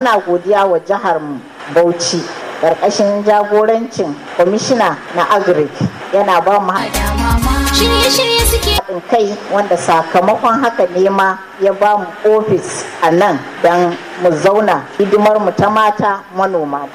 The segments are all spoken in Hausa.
Muna godiya wa jihar Bauchi ƙarƙashin jagorancin kwamishina na agric yana ba mu Shirye-shirye suke haɗin kai wanda sakamakon haka ne ma ya ba mu ofis a nan don mu zauna hidimar mu ta mata manoma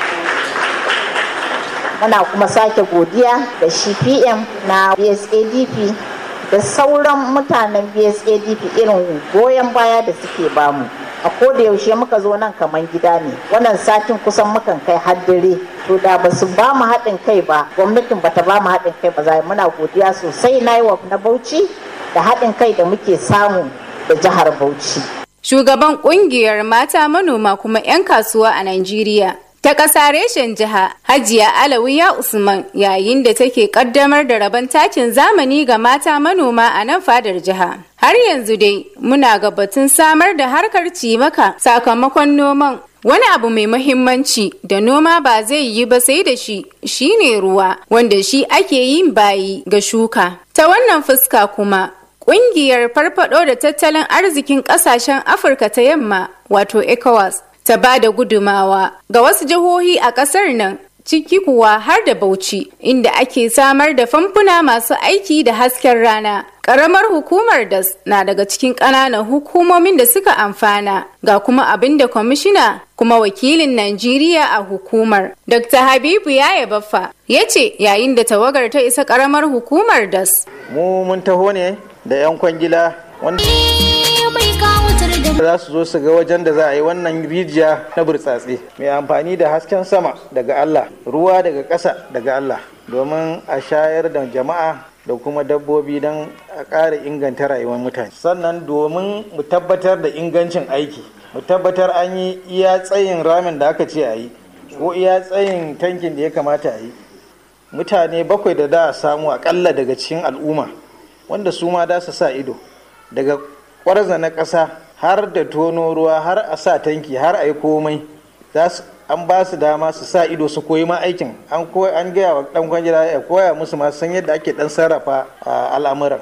muna kuma sake godiya da shi pm na bsadp da sauran mutanen bsadp irin goyon baya da suke bamu a koda yaushe muka zo nan kamar gida ne wannan satin kusan mukan kai haddare to da ba su ba mu haɗin kai ba gwamnatin ba ta ba mu haɗin kai ba za muna godiya sosai na yi na bauchi da haɗin kai da muke samu da jihar bauchi Shugaban kungiyar mata manoma kuma 'yan kasuwa a Najeriya ta ƙasa reshen jiha Hajiya Alawiya Usman yayin da take ƙaddamar da rabon takin zamani ga mata manoma a nan fadar jiha. Har yanzu dai muna ga batun samar da harkar cimaka sakamakon noman Wani abu mai mahimmanci da noma ba zai yi ba sai da shi shine ruwa wanda shi ake yin bayi ga shuka. Ta wannan fuska kuma Ƙungiyar farfado da tattalin arzikin ƙasashen Afirka ta yamma wato ECOWAS ta ba da gudumawa ga wasu jihohi a ƙasar nan ciki kuwa har da Bauchi inda ake samar da famfuna masu aiki da hasken rana. Ƙaramar hukumar DAS na daga cikin ƙananan hukumomin da suka amfana ga kuma abin da kwamishina kuma wakilin Najeriya a hukumar. Dr. Habibu Yaya Baffa ya ce yayin da tawagar ta isa ƙaramar hukumar DAS. mu mun taho ne da 'yan kwangila wanda bai kawatar da za su zo su ga wajen da za a yi wannan rijiya na burtsatse mai amfani da hasken sama daga Allah ruwa daga ƙasa daga Allah domin a shayar da jama'a da kuma dabbobi don a ƙara inganta rayuwar mutane sannan domin mu tabbatar da ingancin aiki mu tabbatar an yi iya tsayin ramin da aka ce a yi ko iya tsayin tankin da ya kamata a yi mutane bakwai da da a samu akalla daga cikin al'umma wanda su ma da su sa ido daga kwarza na ƙasa har da tono ruwa har a sa tanki har a yi komai za su an ba su dama su sa ido su koyi ma aikin an an gaya wa dan kwangila ya koya musu ma san yadda ake dan sarrafa al'amuran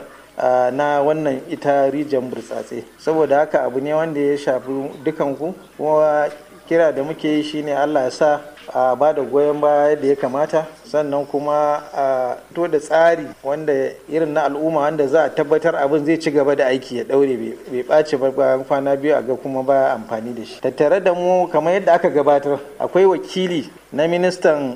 na wannan ita rijiyar burtsatse saboda haka abu ne wanda ya shafi dukanku kuma kira da muke yi shine allah ya sa a ba da goyon baya da ya kamata sannan kuma a to da tsari wanda irin na al'umma wanda za a tabbatar abin zai ci gaba da aiki ya daure bai ɓaci ba bayan kwana biyu a ga kuma baya amfani da shi tattare da mu kamar yadda aka gabatar akwai wakili na ministan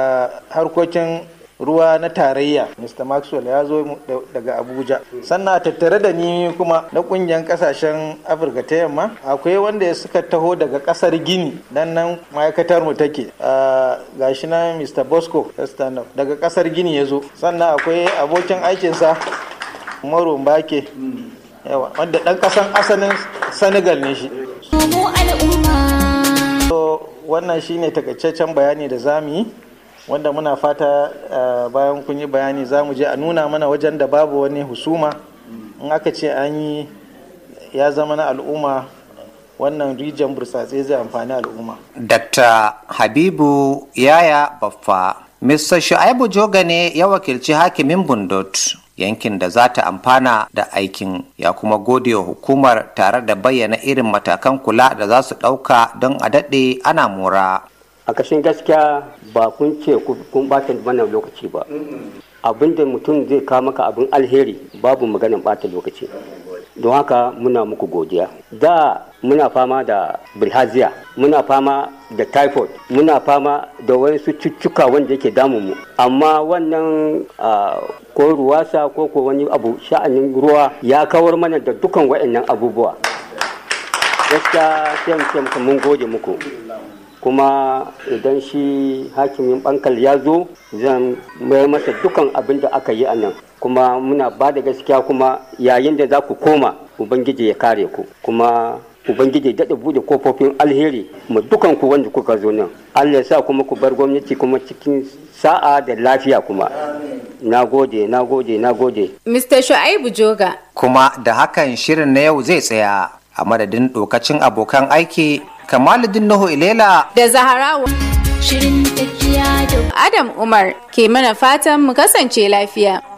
harkokin ruwa na tarayya mr maxwell ya zo daga abuja sannan a tattare da ni kuma na kungiyar kasashen afirka ta yamma akwai wanda suka taho daga kasar gini nan nan ma'aikatar mu take gashi na mr bosco daga kasar gini ya zo sannan akwai abokin aikinsa umaru mbake yawa wanda dan kasan asalin senegal ne shi mu al'umma wannan shine takaitaccen bayani da zamu yi wanda muna fata bayan kun yi bayani za mu je a nuna mana wajen da babu wani husuma in aka ce an yi ya zama na al'umma wannan rijiyar burtsatse zai amfani al'umma. Dr. Habibu Yaya Baffa Mr. Shu'aibu Joga ne ya wakilci hakimin Bundot yankin da za ta amfana da aikin ya kuma gode wa hukumar tare da bayyana irin matakan kula da za su ɗauka don a daɗe ana mora. a kashin gaskiya ba kun ce kun bata mana lokaci ba abin da mutum zai kawo maka abin alheri babu maganin bata lokaci don haka muna muku godiya da muna fama da bilhaziya muna fama da typhoid muna fama da wasu cututtuka wanda yake damun mu amma wannan ko ruwasa ko ko wani abu sha'anin ruwa ya kawar mana da dukan waɗannan abubuwa gaskiya sai mu ce mun gode muku kuma idan shi hakimin bankal ya zo zan mayar masa dukan abin da aka yi a nan kuma muna ba da gaskiya kuma yayin da za ku koma ubangiji ya kare ku kuma ubangiji daɗa buɗe kofofin alheri mu dukan ku wanda kuka zo nan allah ya sa kuma ku bar gwamnati kuma cikin sa'a da lafiya kuma na gode na gode na gode Mr. Shu'aibu Joga kuma da hakan shirin na yau zai tsaya a madadin dokacin abokan aiki Kamaluddin Nuhu Ilela da Zaharawa shirin tafiya da Adam Umar ke mana fatan mu kasance lafiya.